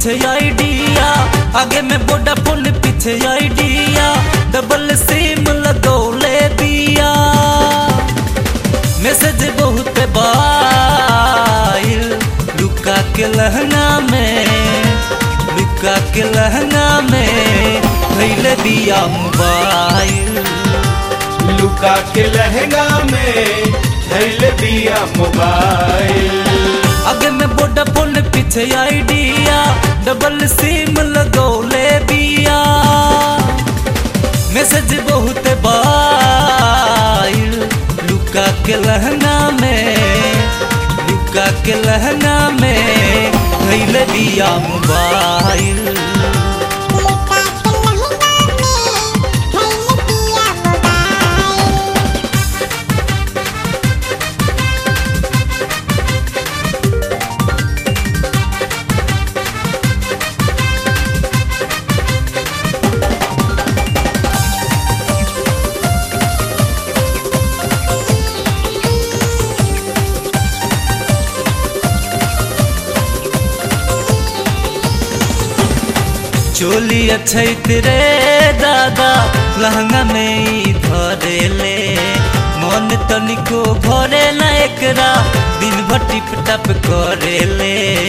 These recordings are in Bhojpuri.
पीछे आइडिया आगे में वोडाफोन पीछे आइडिया डबल सिम लगौले दिया मैसेज बहुत बाइल लुका के लहंगा में लुका के लहंगा में धैले दिया मोबाइल लुका के लहंगा में धैल दिया मोबाइल आगे में वोडाफोन पीछे आइडिया डबल सिम लगौले दिया मैसेज बहुत बाइल लुका के लहंगा में लुका के लहंगा में धैले दिया मोबाइल चोली अच्छैत रे दादा लहंगा में ई धरेले मन तनिको भरे ना एकरा दिन भर टिप टप करेले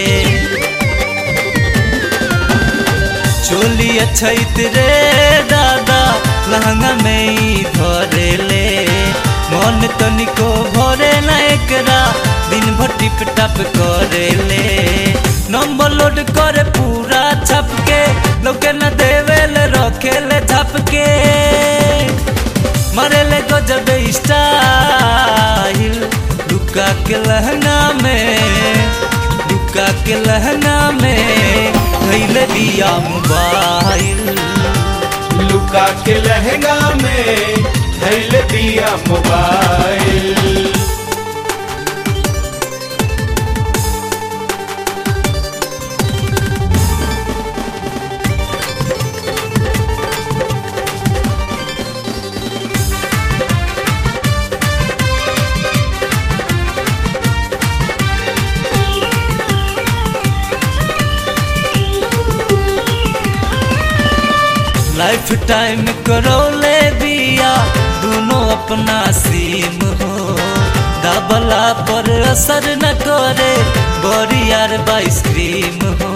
चोली अच्छैत रे दादा लहंगा में ई धरेले मन तनिको भरे ना एकरा दिन भर टिप टप करेले नंबर लोड करे पूरा छप के लोके न देवेले रखेले छप के मरेले गजब स्टाइल लुका के लहंगा में लुका के लहंगा में धैले दिया मोबाइल लुका के लहंगा में धैल दिया मोबाइल लाइफ टाइम करौले दिया दोनों अपना सीम हो दबला पर असर न करे बड़ी यार आइसक्रीम हो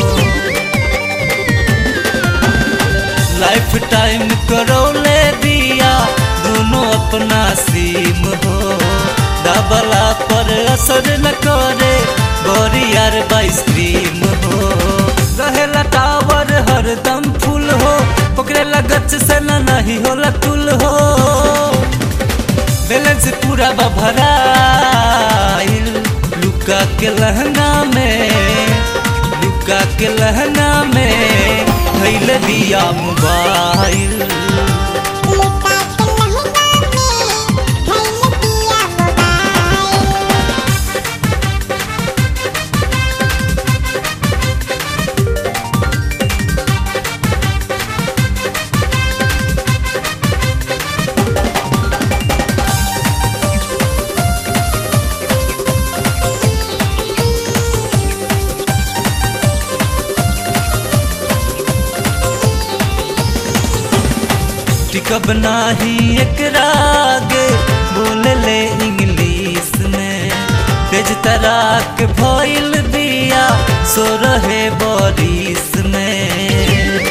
लाइफ टाइम करौले दिया दोनों अपना सीम हो दबला पर असर न करे बड़ी यार आइसक्रीम हो रहेला टावर हरदम फुल हो पकड़ेला गच से ना नहीं होला तुल हो बैलेंस पूरा बभराइल लुका के लहंगा में लुका के लहंगा में धैल दिया मोबाइल टिकब नाही एकरा आगे बोले ले इंग्लिश में तेज तराक भइल बिया सो रहे बरिस में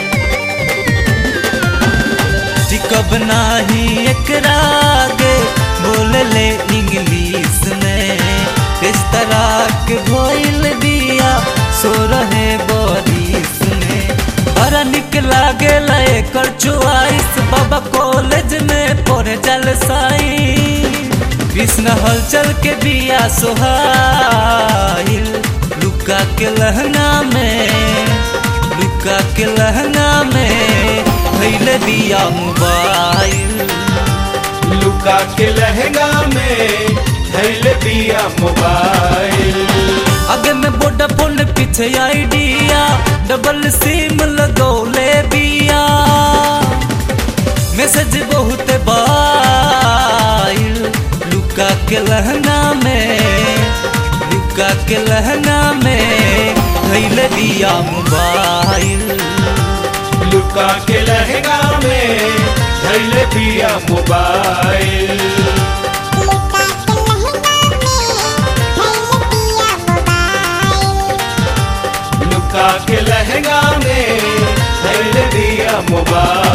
टिकब नाही एकरा आगे बोले ले इंग्लिश में तेज तराक भइल बिया सो रहे बरिस में बड़ा निक लागे एकर चुआइस बाबा कॉलेज में पढ़े जल साई कृष्ण हलचल के बिया सोहाइल लुका के लहंगा में लुका के लहंगा में भैले दिया मोबाइल लुका के लहंगा में धैल दिया मोबाइल आगे में वोडाफोन पीछे आइडिया डबल सिम लगौले दिया मैसेज बहुत बाइल लुका के लहंगा में लुका के लहंगा में धैल दिया मोबाइल लुका के लहंगा में धैल दिया मोबाइल लुका के लहंगा में धैल दिया मोबाइल